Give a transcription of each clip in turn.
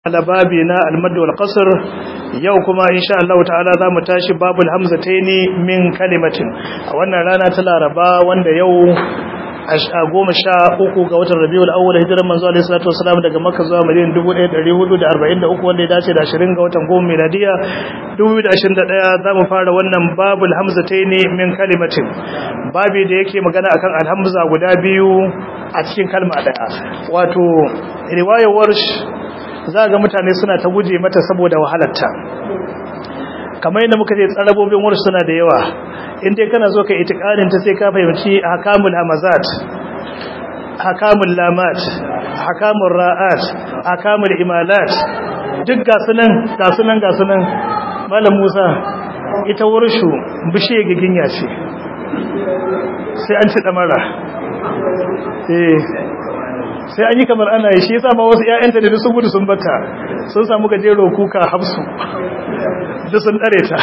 babi na almadu wal qasr yau kuma insha Allah ta'ala zamu tashi babul hamzataini min kalimatin a wannan rana ta Laraba wanda yau a goma sha uku ga watan Rabiul Awwal hijiran manzo alaihi salatu wasalam daga Makka zuwa Madina 1443 wanda ya dace da 20 ga watan goma miladiya 2021 zamu fara wannan babul hamzataini min kalimatin babi da yake magana akan alhamza guda biyu a cikin kalma daya wato riwayar warsh za ga mutane suna ta guje mata saboda wahalarta kamar yadda muka ce tsarabobin wurin suna da yawa inda kana zo ka itikarin ta sai ka fahimci hakamul hamazat hakamul lamat hakamul ra'at hakamul imalat duk ga sunan ga sunan ga sunan malam Musa ita wurshu bishe giginya ce sai an ci damara eh sai an yi kamar ana yi shi yasa ma wasu ƴaƴanta da sun gudu sun bata sun samu gajero kuka hafsu duk sun dare ta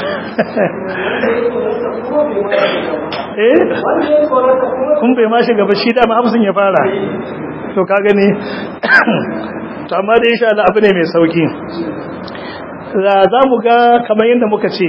eh kun bai ma shiga ba shi dama hafsun ya fara to ka gani to amma da insha Allah abu ne mai sauki za mu ga kamar yadda muka ce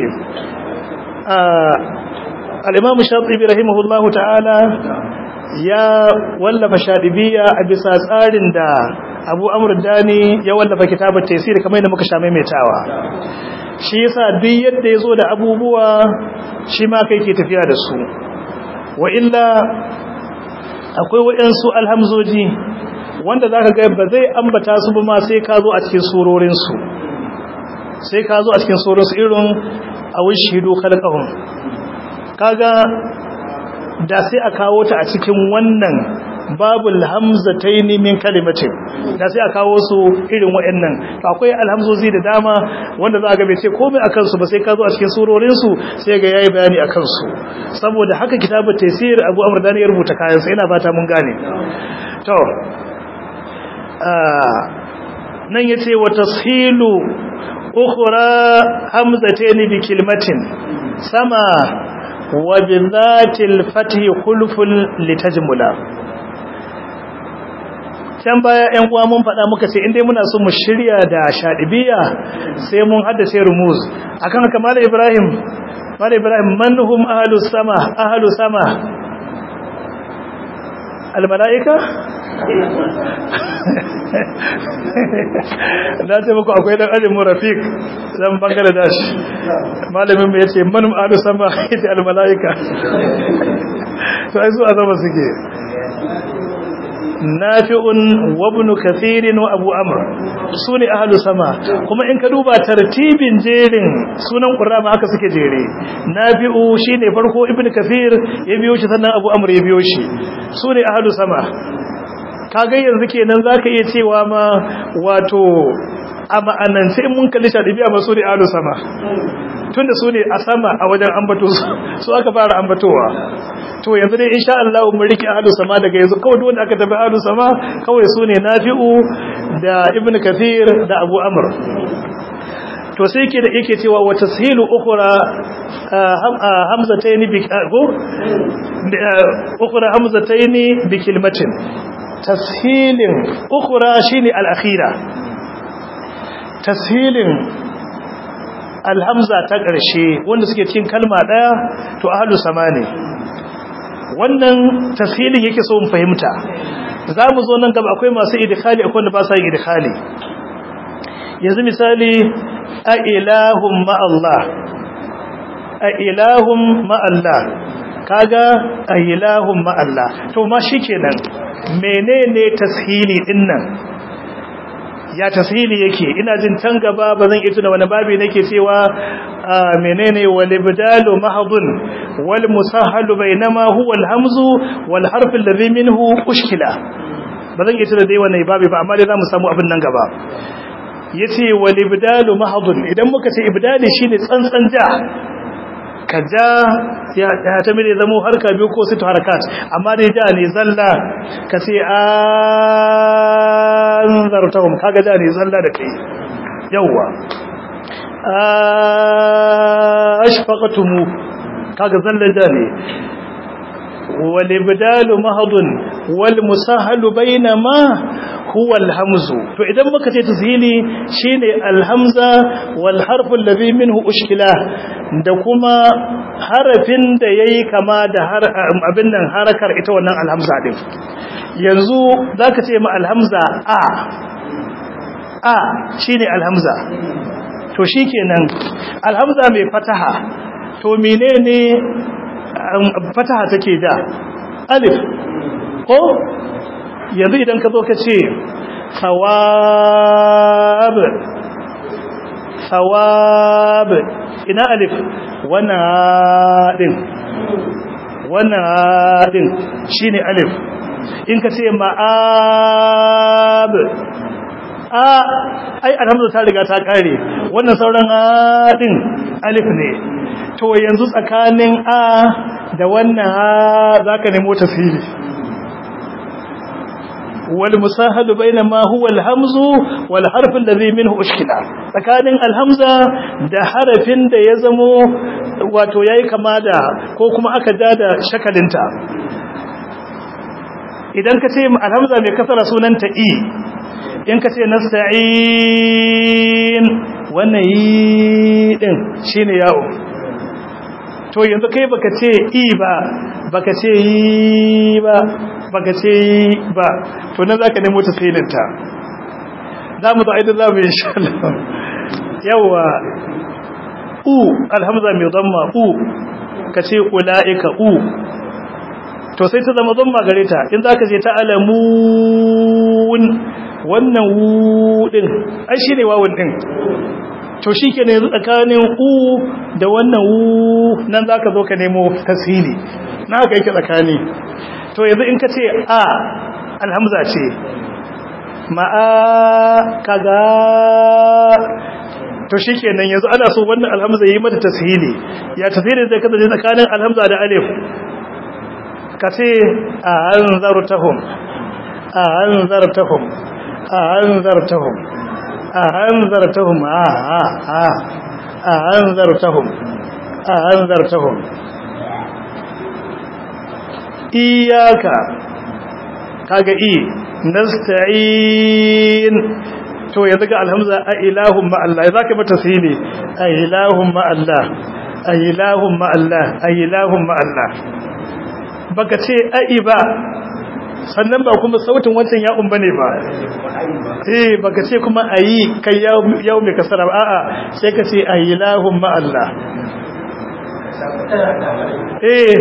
al-imam shatibi rahimahullahu ta'ala ya wallafa shadibiya a bisa tsarin da abu amur dani ya wallafa kitabar taisir kamar yadda muka sha maimaitawa shi yasa duk yadda ya zo da abubuwa shi ma kai ke tafiya da su wa illa akwai waɗansu alhamzoji wanda za ka ga ba zai ambata su ba ma sai ka zo a cikin surorinsu sai ka zo a cikin surorinsu irin a wishidu kalkahun kaga da sai a kawo ta a cikin wannan babul hamzataini min kalimatin da sai a kawo su irin waɗannan to akwai alhamzozi da dama wanda za ga bai ce komai akan su ba sai ka zo a cikin surorin su sai ga yayi bayani akan su saboda haka kitabut taysir Abu Amr Dani ya rubuta kayan sa ina fata mun gane to nan yace wa tashilu ukhra hamzataini bi kalimatin sama وبذات الفتح خلف litajmula can baya ƴan uwa mun faɗa muka ce indai muna so mu shirya da shadibiya sai mun haddace rumuz akan haka mallam Ibrahim mallam Ibrahim manhum ahlus sama ahlus sama al malaika na ce muku akwai dan ajin murafiq zan bangladesh malamin mu yace man adu sama ita al malaika to ai zuwa zama suke nafi'un wa ibn kathir wa abu amr sune ahlu sama kuma in ka duba tartibin jerin sunan qur'ani haka suke jere nafi'u shine farko ibn kathir ya biyo shi sannan abu amr ya biyo shi sune ahlu sama kaga yanzu kenan zaka iya cewa ma wato a ma'anance in mun kalli shadibiya ba su ne alu sama tunda su ne a sama a wajen ambato su aka fara ambatowa to yanzu dai insha Allah mun rike alu sama daga yanzu kawai duk wanda aka tafi alu sama kawai su ne nafi'u da ibnu kathir da abu amr to sai yake da yake cewa wa tashilu ukhra hamzatayn bi go ukhra hamzatayn bi kilmatin tashilin ukura shine al-akhira tashilin alhamza ta ƙarshe wanda suke cikin kalma ɗaya to ahlus sama ne wannan tashilin yake so mu fahimta zamu zo nan gaba akwai masu idkhali akwai wanda ba sa yin idkhali yanzu misali a ilahum ma Allah a ilahum ma Allah kaga a ilahum ma Allah to ma shikenan menene tashili dinnan ya tashili yake ina jin can gaba bazan iya tuna wani babi nake cewa menene wal ibdalu mahdhun wal musahhalu bainama huwa al hamzu wal harf alladhi minhu ushkila bazan iya tuna dai wannan babi ba amma dai zamu samu abin nan gaba yace wal ibdalu mahdhun idan muka ce ibdali shine tsantsan ja ka ja ya ta mene zamo harka biyu ko situ harakat amma dai ja ne zalla ka ce an zartahum kaga ja ne zalla da kai yawwa ashfaqatumu kaga zalla ja ne wal ibdalu mahdun wal musahalu bainama huwa alhamzu to idan muka ce tashili shine alhamza wal harfu alladhi minhu ushkila da kuma harafin da yayi kama da abin nan harakar ita wannan alhamza din yanzu zaka ce ma alhamza a a shine alhamza to shikenan alhamza mai fataha to menene fataha take da alif ko yanzu idan ka zo ka ce sawab sawab ina alif wannan din wannan din shine alif in ka ce ma'ab a ai alhamdu ta riga ta kare wannan sauran a din alif ne to yanzu tsakanin a da wannan a zaka nemo tafsiri wal musahadu bainama huwa al hamzu wal harf alladhi minhu ushkila tsakanin al hamza da harafin da ya zamo wato yayi kama da ko kuma aka dada shakalinta idan ka ce al hamza mai kasara sunanta i in ka ce nasta'in wannan yi din shine yawo to yanzu kai baka ce i ba baka ce yi ba baka ce yi ba to nan zaka nemo tafsirinta zamu zo aidan zamu insha Allah yawa u alhamza mai dhamma u kace ulaika u to sai ta zama dhamma gare ta in zaka je ta alamun wannan wu din ai shine wawun din to shikenan yanzu tsakanin u da wannan wu nan zaka zo ka nemo tasili na haka yake tsakani to yanzu in ka ce a alhamza ce ma'a kaga to shikenan yanzu ana so wannan alhamza yi mata tashili ya tashili zai kasance tsakanin alhamza da alif ka ce a anzartahum a anzartahum a anzartahum a anzartahum a a a a anzartahum a anzartahum iyaka kaga i nasta'in to yanzu ga alhamza a ilahun ma Allah zaka mata sini a ilahun ma Allah a ilahun ma Allah a ilahun ma Allah baka ce ai ba sannan ba kuma sautin wancan ya'un bane ba eh baka ce kuma ayi kai yau mai kasara a'a sai ka ce a ilahun ma Allah eh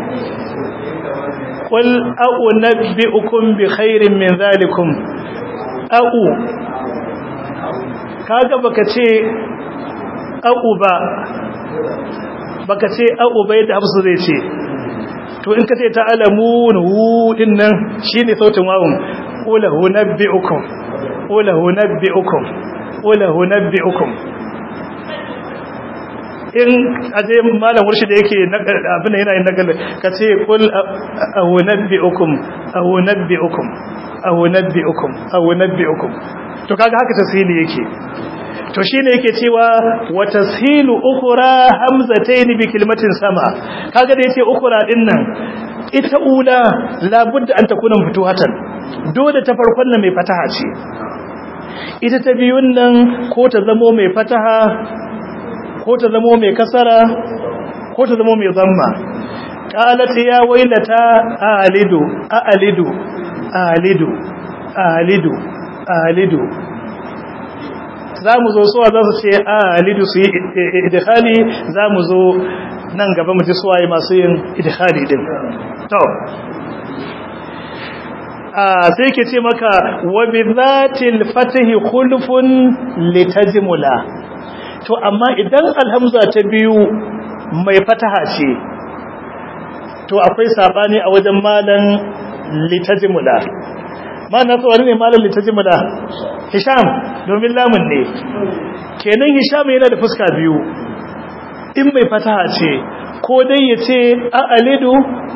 قل أنبئكم بخير من ذلكم أو kaga baka ce aku ba baka ce aku bai da hafsu zai ce to in ka ce ta alamun hu din nan shine sautin wawun qula hunabbiukum qula hunabbiukum qula hunabbiukum in aje malam warshi da yake abin da yana yin nagal ka ce qul awunabbiukum awunabbiukum awunabbiukum awunabbiukum to kaga haka tasili yake to shine yake cewa wa tashilu ukhra hamzatayn bi kalimatin sama kaga da yace ukhra din nan ita ula labudda an takuna futuhatan dole ta farkon nan mai fataha ce ita ta biyun nan ko ta zamo mai fataha ko ta zamo mai kasara ko ta zamo mai zamma qalat ya wailata alidu alidu alidu alidu alidu zamu zo suwa za su ce alidu su yi idkhali zamu zo nan gaba mu ji suwaye masu yin idkhali din to sai ke ce maka wa bi zatil fatahi khulfun litajmula to amma idan alhamza ta biyu mai fataha ce to akwai sabani a wajen malan litajmula mana tsawari ne malan litajmula hisham domin lamun ne kenan hisham yana da fuska biyu in mai fataha ce ko dai ya ce a alidu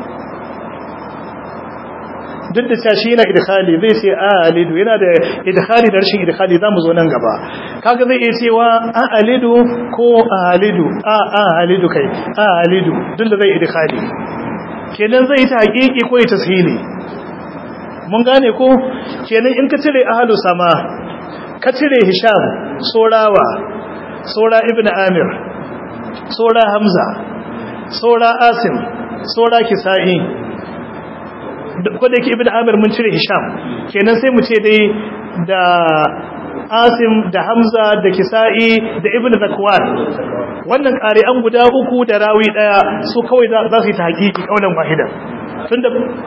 duk da cewa shi yana idkhali zai ce a alidu yana da idkhali da rashin idkhali zamu zo nan gaba kaga zai iya cewa a alidu ko a alidu a a alidu kai a alidu duk da zai idkhali kenan zai ta haƙiƙi ko ya tashili mun gane ko kenan in ka cire ahlu sama ka cire hisham sorawa sora ibn amir sora hamza sora asim sora kisa'i ko da yake ibn amir mun cire hisham kenan sai mu ce dai da asim da hamza da kisa'i da ibn zakwan wannan ƙari'an guda uku da rawi ɗaya su kawai za su yi ta haƙiƙi ƙaunar wahida tun da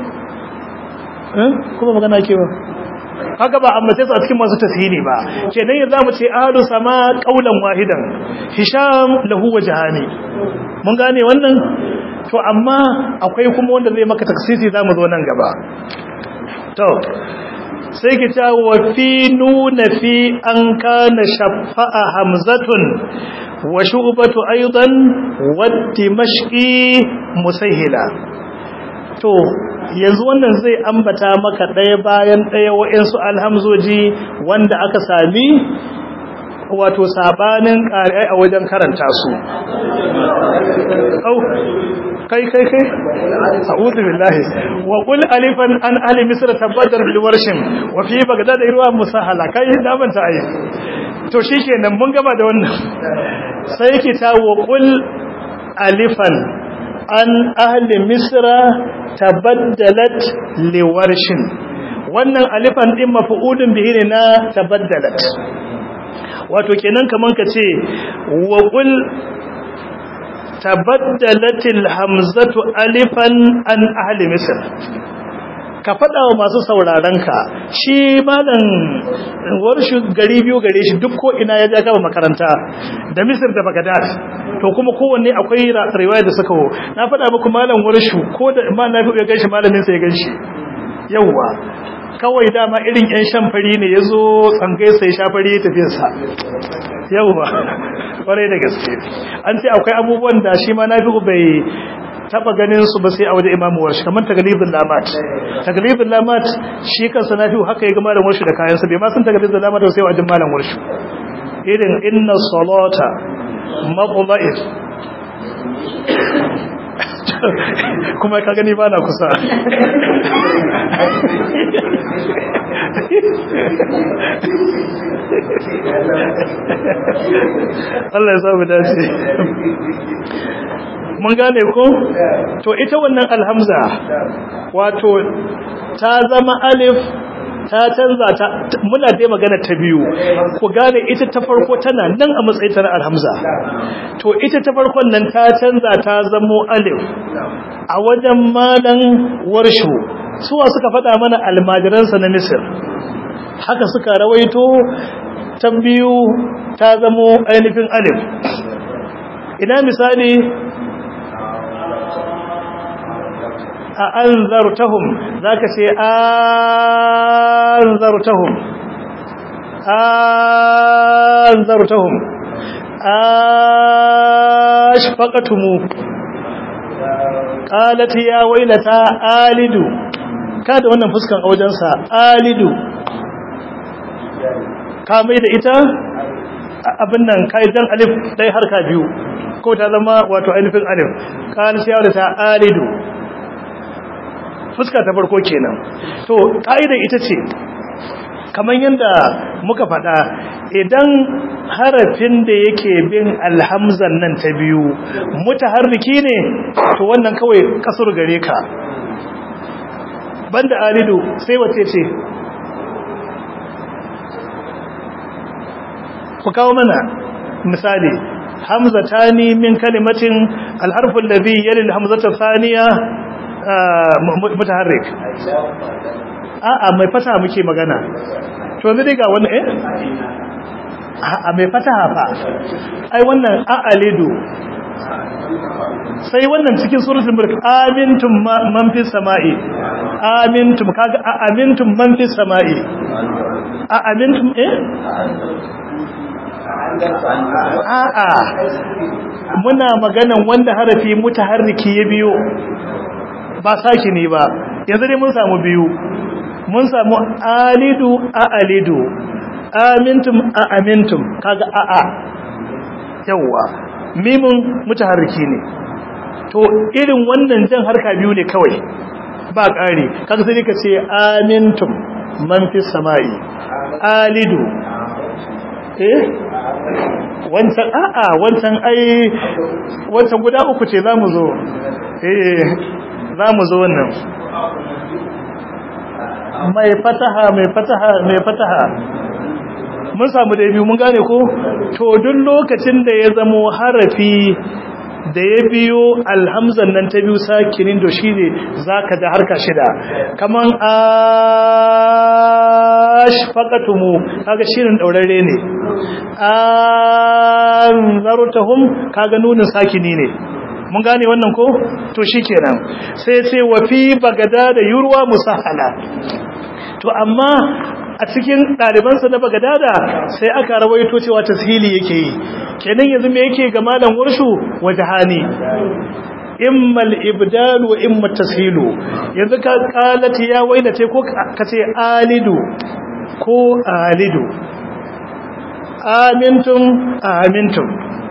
kuma magana ke ba haka ba amma sai su a cikin masu tasiri ba kenan yanzu mu ce ahadu sama ƙaunar wahidan hisham lahu wa jahani mun gane wannan to amma akwai kuma wanda zai maka taksisi za mu zo nan gaba to sai ki ta wa fi nuna fi an kana shafa'a hamzatun wa shu'batu aidan wa dimashqi musahila to yanzu wannan zai ambata maka daya bayan daya wa'ansu alhamzoji wanda aka sami wato sabanin ƙari'ai a wajen karanta su au kai kai kai a'udhu billahi wa qul alifan an ahli misr tabadar bil warshin wa fi bagdad irwa musahala kai da ban ta ayi to shikenan mun gaba da wannan sai ki ta wa qul alifan an ahli misr tabaddalat li warshin wannan alifan din maf'ulun bihi ne na tabaddalat wato kenan kaman ka ce wa qul tabaddalatil hamzatu alifan an ahli misr ka faɗa wa masu sauraron ka shi malam warshu gari biyu gare shi duk ko ina ya ja gaba makaranta da misir da bagadad to kuma kowanne akwai riwaya da suka ho na faɗa muku malam warshu ko da ma na fi ya ganshi malamin sa ya ganshi yawwa kawai dama irin yan shan fari ne yazo tsangai sai sha fari ya tafi sa yawwa kwarai da gaske an ce akwai abubuwan da shi ma na fi bai taba ganin su ba sai a wajen imamu warshi kamar taglibin lamat taglibin lamat shi kansa na fi haka ya ga malam warshi da kayansa bai ma sun taglibin lamat sai wajen malam warshi irin inna salata maqba'ir kuma ka gani ba na kusa Allah ya samu dace mun gane ko to ita wannan alhamza wato ta zama alif ta canza ta muna dai magana ta biyu ku gane ita ta farko tana nan a matsayin ta alhamza to ita ta farkon nan ta canza ta zamo alif a wajen malan warshu suwa suka faɗa mana almajiransa na misir haka suka rawaito ta biyu ta zamo ainihin alif ina misali a an zartahum za ka ce an zartahum an zartahum ashfaqatumu qalat ya wailata alidu kada wannan fuskan aujensa alidu ka mai da ita abin nan kai dan alif dai harka biyu ko ta zama wato ainihin alif qalat ya wailata alidu fuska ta farko kenan to ka'idar ita ce kamar yadda muka faɗa idan harafin da yake bin alhamzan nan ta biyu mutaharriki ne to wannan kawai kasur gare ka banda alidu sai wace ce ku kawo mana misali hamzatani min kalimatin alharfin ladhi yali alhamzata thaniya mutaharrik a'a mai fata muke magana to yanzu dai ga wani eh a'a mai fataha fa ai wannan a'alidu sai wannan cikin suratul mulk amintum man fis sama'i amintum kaga amintum man fis sama'i a amintum eh a'a muna maganan wanda harafi mutaharriki ya biyo ba saki ne ba yanzu dai mun samu biyu mun samu alidu a alidu amintum a amintum kaga a a yawa mimun mutaharriki ne to irin wannan jan harka biyu ne kawai ba ƙari kaga sai ka ce amintum man fi samai alidu eh wancan a'a wancan ai wancan guda uku ce zamu zo eh zamu zo wannan mai fataha mai fataha mai fataha mun samu da biyu mun gane ko to duk lokacin da ya zamo harafi da ya biyo alhamzan nan ta biyu sakinin da shi ne za ka da harka shida kaman ashfaqatumu kaga shirin daurare ne anzartahum kaga nunin sakini ne mun gane wannan ko to shikenan sai sai wa fi bagada da yurwa musahala to amma a cikin ɗalibansa na bagadada sai aka rawaito cewa tashili yake yi kenan yanzu me yake ga malam warshu wajhani imma al-ibdal wa imma tashilu yanzu ka qalati ya wailate ko kace alidu ko alidu amintum amintum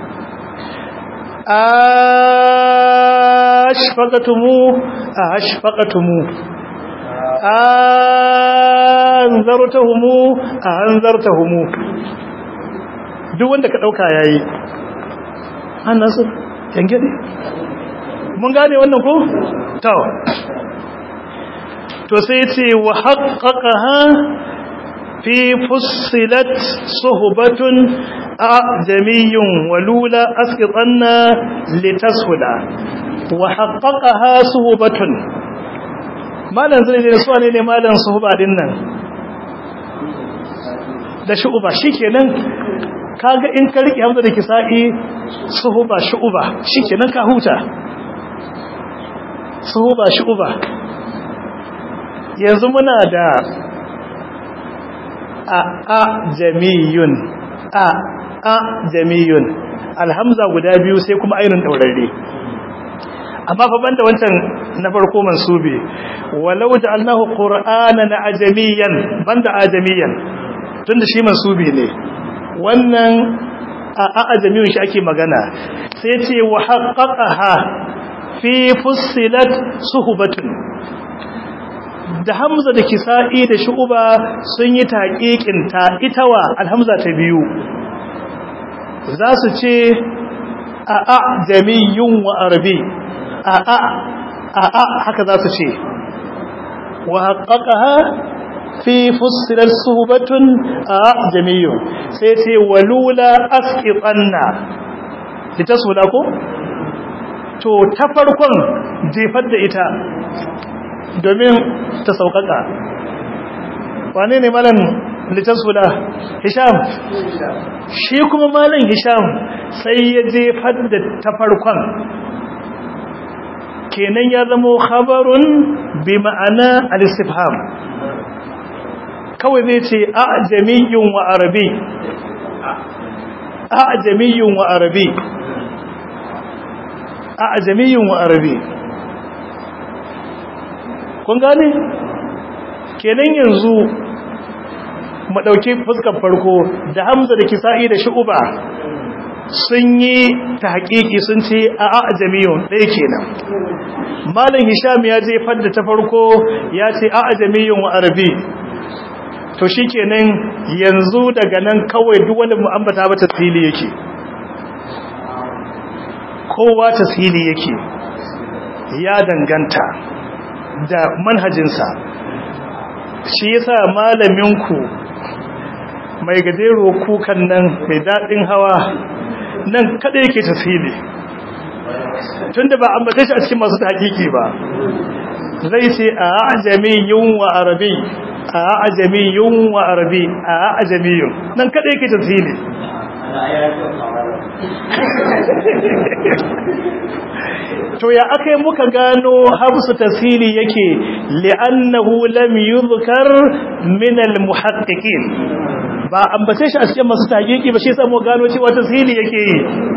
ashfaqatumu ashfaqatumu anzartahumu anzartahumu duk wanda ka dauka yayi annasu yangede mun gane wannan ko to to sai yace wa haqqaqaha fi fussilat suhbatun ajamiyyun walula asqitanna litashula wa haqqaqaha suhbatun malan zai ne suwa ne ne malan suhuba din nan da shu'uba shikenan kaga in ka rike hamza da kisa'i suhuba shu'uba shikenan ka huta suhuba shu'uba yanzu muna da a a jamiyun a a jamiyun alhamza guda biyu sai kuma ainihin daurare amma fa banda wancan na farko mansubi walau ja'alnahu qur'anan ajamiyan banda ajamiyan tunda shi mansubi ne wannan a ajamiyun shi ake magana sai ce wa haqqaqaha fi fussilat suhbatun da hamza da kisa'i da shu'ba sun yi taqiqin ta itawa alhamza ta biyu za su ce a ajamiyun wa arabi a'a a'a haka za su ce wa haqqaqaha fi fussilat suhbatun a jamiyyu sai ce walula asqitanna litasula ko to ta farkon jefar da ita domin ta saukaka wane ne malam litasula hisham shi kuma malam hisham sai ya jefar da ta farkon kenan ya zamo khabarun bi ma'ana al-istifham kawai zai ce a jamiyyun wa arabi a jamiyyun wa arabi a jamiyyun wa arabi kun gane kenan yanzu mu dauki fuskar farko da hamza da kisa'i da shu'ba sun yi ta haƙiƙi sun ce a ajamiyun ɗaya kenan malin hisham ya je fadda ta farko ya ce a ajamiyun wa arabi to shi kenan yanzu daga nan kawai duk wani mu'ambata ba tasiri yake kowa tasiri yake ya danganta da manhajinsa shi yasa malaminku mai gajero kukan nan mai daɗin hawa nan kada yake tasiri tunda ba ambata shi a cikin masu hakiki ba zai ce a ajami yun wa arabi a ajami yun wa arabi a ajami yun nan kada yake tasiri to ya akai muka gano habsu tasiri yake li'annahu lam yuzkar min al-muhaqqiqin ba ambace shi a cikin masu tahqiqi ba shi yasa mu gano cewa tasiri yake yi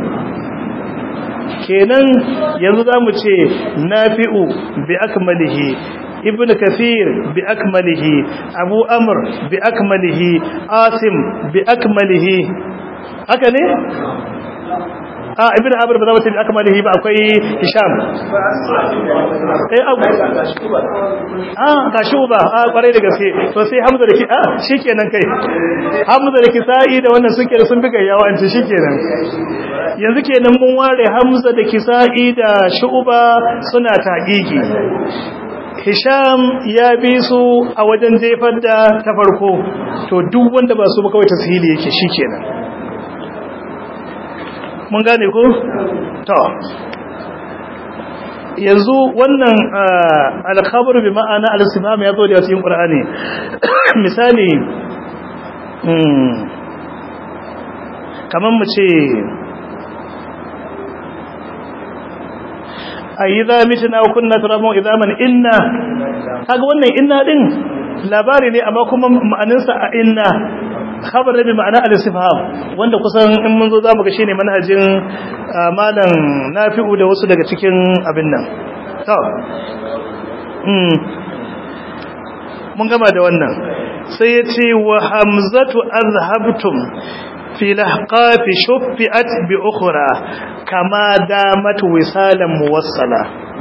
kenan yanzu zamu ce nafi'u bi akmalihi ibn kathir bi akmalihi abu amr bi akmalihi asim bi akmalihi haka ne a ibn amir ba za mu tafi akmalihi ba akwai hisham eh abu a ga shuba a kwarai da gaske to sai hamza da ki a shikenan kai hamza da kisa'i da wannan suke sun bi gayyawa an ce shikenan yanzu kenan mun ware hamza da kisa'i da shuba suna taqiqi hisham ya bi su a wajen jefar da ta farko to duk wanda ba su ba kawai tasiri yake shikenan mun gane ko to yanzu wannan alkhabaru bi ma'ana al-istifham ya zo da cikin qur'ani misali kaman mu ce ayyidha mitna wa kunna turaban idaman inna kaga wannan inna din labari ne amma kuma ma'anarsa a inna khabar bi ma'ana al-istifham wanda kusan in mun zo zamu ga shine manhajin malam nafi'u da wasu daga cikin abin nan to mm mun gama da wannan sai yace wa hamzatu azhabtum fi lahqafi shuffi'at bi ukhra kama damat wisalan muwassala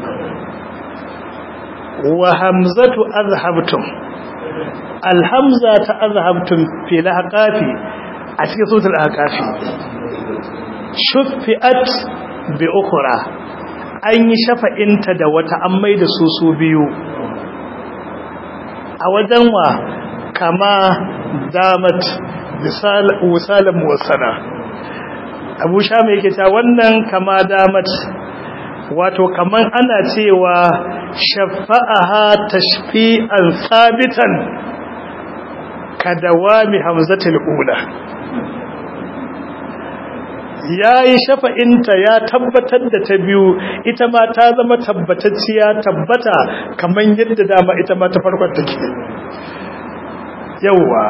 wa hamzatu azhabtum alhamza ta azhabtum fi lahqafi a cikin suratul ahqafi shuffi'at bi ukhra an yi shafa'inta da wata an mai da su su biyu a wajen wa kama damat wisalan muwassana abu sha mai yake ta wannan kama damat wato kaman ana cewa shafa'aha tashfi'an sabitan kadawami hamzatul ula yayi shafa'inta ya tabbatar da ta biyu ita ma ta zama tabbatacciya tabbata kaman yadda dama ita ma ta farkon take yawa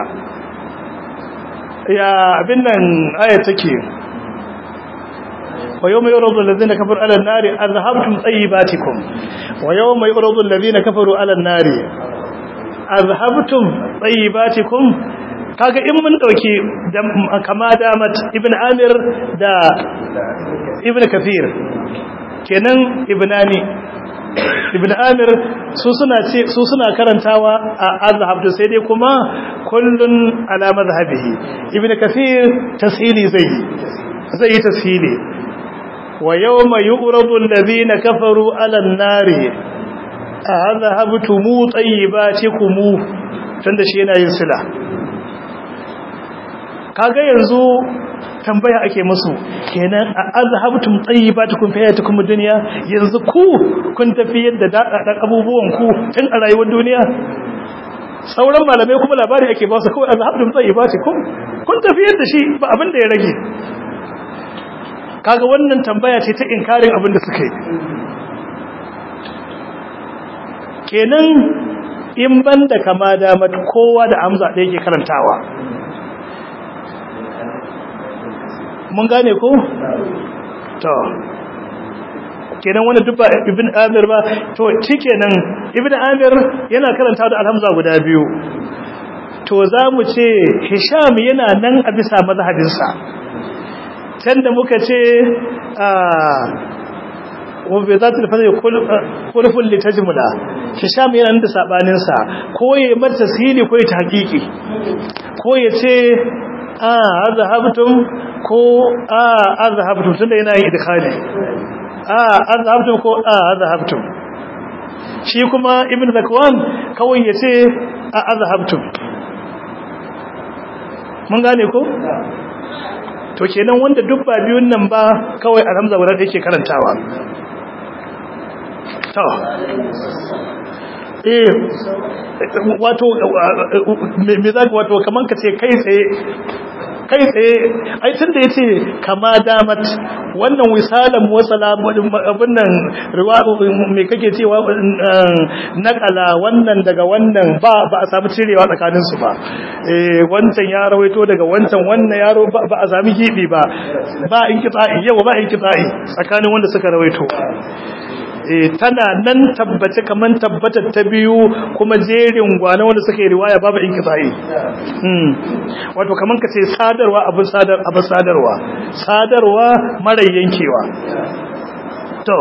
ya abin nan aya take wa yawma yuradu alladhina kafaru ala an-nari azhabtum tayyibatikum wa yawma yuradu alladhina kafaru ala an-nari azhabtum tayyibatikum kaga in mun dauki kama damat ibn amir da ibn kathir kenan ibnani ibn amir su suna ce su suna karantawa a azhabtu sai dai kuma kullun ala madhhabihi ibn kathir tashili zai zai tashili wa yawma yu'radu alladhina kafaru ala an-nari azhabtum tayyibatikum tunda shi yana yin sila kaga yanzu tambaya ake musu kenan a azhabtum tayyibatukum fi hayatikum dunya yanzu ku kun tafi yadda dadadan abubuwan ku tun a rayuwar duniya sauran malamai kuma labari ake ba su kawai azhabtum tayyibatukum kun tafi yadda shi ba abin da ya rage kaga wannan tambaya ce ta inkarin abin da suka yi kenan in banda kama da mat kowa da amza da yake karantawa mun gane ko to kenan wanda duk ba ibn amir ba to shikenan ibn amir yana karanta da alhamza guda biyu to zamu ce hisham yana nan a bisa mazhabinsa tanda muka ce wa bi zati al-fadl kulful litajmula hisham yana nan da sabanin sa ko ya mar tasili ko ya tahqiqi ko ya ce a azhabtum ko a azhabtum tunda yana yin idkhali a azhabtum ko a azhabtum shi kuma ibn zakwan kawai yace a azhabtum mun gane ko to kenan wanda duk ba biyun nan ba kawai alhamza guda da yake karantawa to eh wato me za ka wato kaman ka ce kai tsaye kai tsaye ai tunda yace kama damat wannan wisalan wasala abin nan riwa me kake cewa nakala wannan daga wannan ba ba a samu cirewa tsakanin su ba eh wancan ya rawaito daga wancan wannan yaro ba a sami gibi ba ba in kitsa'i yau ba in kitsa'i tsakanin wanda suka rawaito eh tana nan tabbace kaman tabbatar ta biyu kuma jerin gwana wanda suka yi riwaya babu inqita'i hmm wato kaman kace sadarwa abin sadar abin sadarwa sadarwa mara yankewa to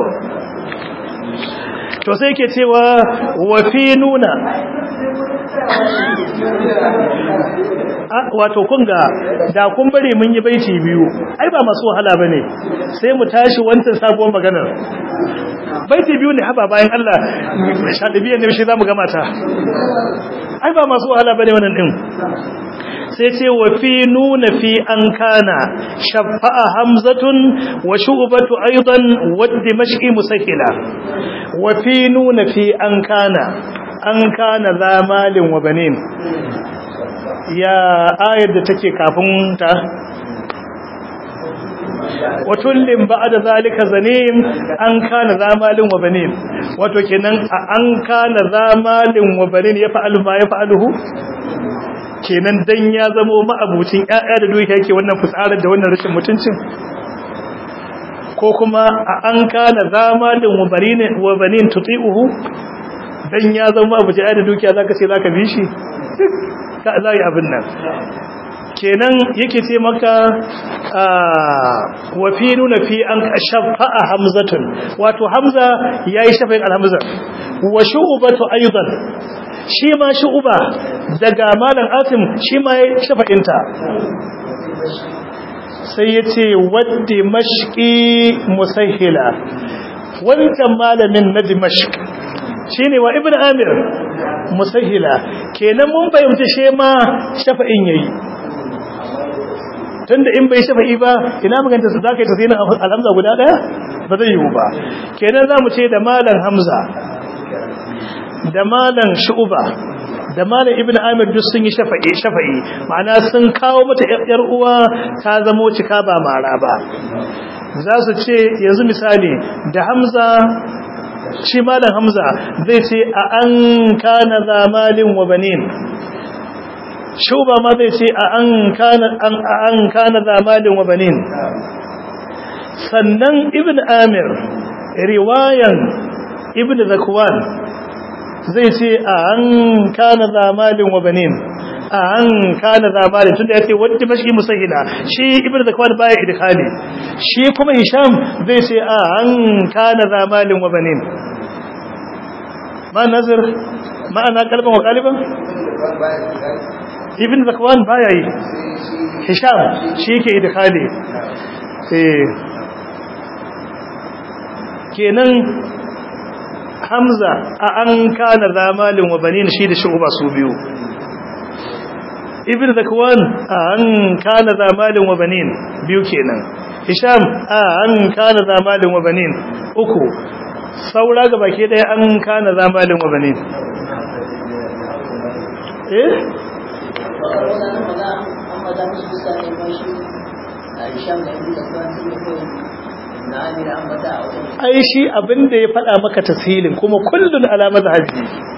to sai ke cewa wa fi nuna wato kunga da kun bari mun yi baiti biyu ai ba masu wahala bane sai mu tashi wancan sabuwar maganar baiti biyu ne haba bayan Allah shadibiyan ne shi zamu gama ta ai ba masu wahala bane wannan din sai ce wa fi nuna fi an kana shafa'a hamzatun wa shu'batu aidan wa dimashqi musakila wa fi nuna fi an kana an kana zamalin wa banin ya ayar da take kafin ta watullin ba'da zalika zanim an kana zamalin wa banin wato kenan an kana zamalin wa banin ya fa'alu ma ya fa'aluhu kenan dan ya zamo ma'abucin ƴaƴa da dukiya yake wannan fitsarar da wannan rashin mutuncin ko kuma an kana zamalin wa banin wa banin tuti'uhu dan ya zama abu da dukiya zaka ce zaka bi shi ka zai abin nan kenan yake ce maka wa fi nuna fi an shafa'a hamzatun wato hamza yayi shafa'in alhamza wa shu'batu aidan shi ma shu'ba daga malam asim shi ma yayi shafa'inta sai yace waddi mashqi musahila wancan malamin na dimashq shine wa ibnu amir musahila kenan mun fahimci she ma shafa'in yayi tunda in bai shafa'i ba ina maganta su zaka yi tafsirin alhamza guda daya ba zai yiwu ba kenan zamu ce da malam hamza da malam shu'ba da malam ibnu amir duk sun yi shafa'i shafa'i ma'ana sun kawo mata yar uwa ta zamo cika ba mara ba za su ce yanzu misali da hamza shi malam hamza zai ce a an kana zamalin wa banin shuba ma zai ce a an kana an an kana zamalin wa banin sannan ibn amir riwayan ibn zakwan zai ce a an kana zamalin wa banin a an kana zamalin tunda yace wadda mashi musahila shi ibn zakwan baya idkhali shi kuma hisham zai ce a an kana zamalin wa banin ma nazar ma'ana kalban wa qaliban ibn zakwan baya yi hisham shi yake idkhali eh kenan hamza a an kana zamalin wa banin shi da shuba su biyu ibn zakwan a an kana zamalin wa banin biyu kenan hisham a an kana zamalin wa banin uku saura ga baki daya an kana zamalin wa banin eh ai shi abinda ya faɗa maka tasirin kuma kullun ala mazhabi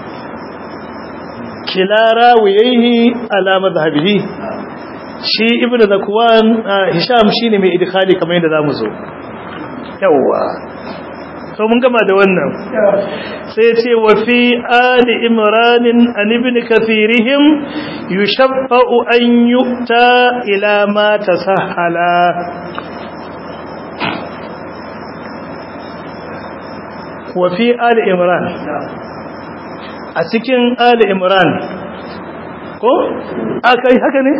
kila rawayhi ala mazhabihi shi ibnu zakwan hisham shine mai idkhali kamar yadda zamu zo yawa to mun gama da wannan sai ce wa fi ali imranin an ibn kathirihim yushaffa'u an yu'ta ila ma tasahala wa fi ali imran a cikin ali imran ko akai haka ne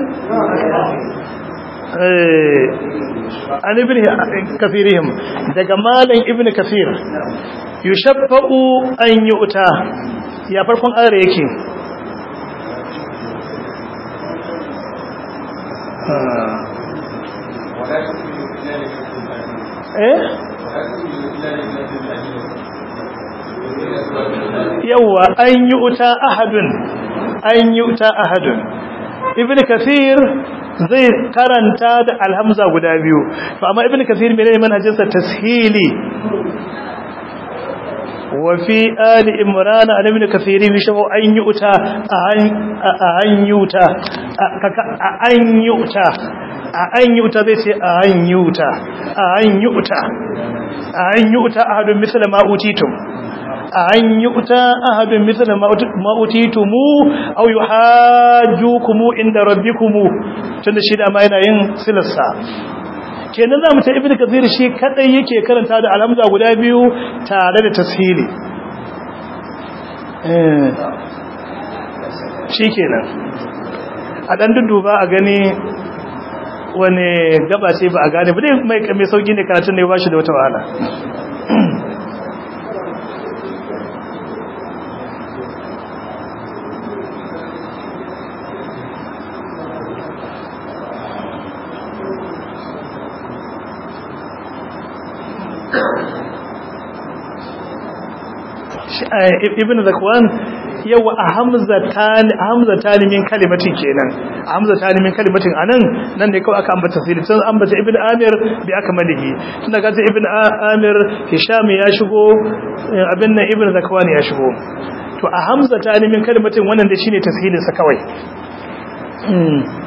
an ibn kafirihim daga malam ibn kafir yushaffa'u an yu'ta ya farkon ayar yake eh yawa an yu'ta ahadun an yu'ta ahadun ibn kafir zai karanta da alhamza guda biyu to amma ibn kathir mai ne manhajinsa tashili wa fi ali imran an ibn kathir bi shafu an yuta an yuta an yuta a an yuta zai ce a an yuta a an yuta a an yuta ahadun misla ma utitum a an yuta ahadun misla ma utitum aw yuhajjukum inda rabbikum tunda shi da ma yana yin silassa kenan zamu ta ibnu kathir shi kadai yake karanta da alhamza guda biyu tare da tashili eh shikenan a dan duduba a gani wani gaba sai ba a gane ba dai mai mai sauki ne karatun ne ba shi da wata wahala ibn zakwan yawa a hamzatan hamzatan min kalimatin kenan hamzatan min kalimatin anan nan ne kawai aka ambata sai sun ambata ibn amir bi akmalihi tunda ga ibn amir hisham ya shigo abin nan ibn zakwan ya shigo to a hamzatan min kalimatin wannan da shine tashilin sa kawai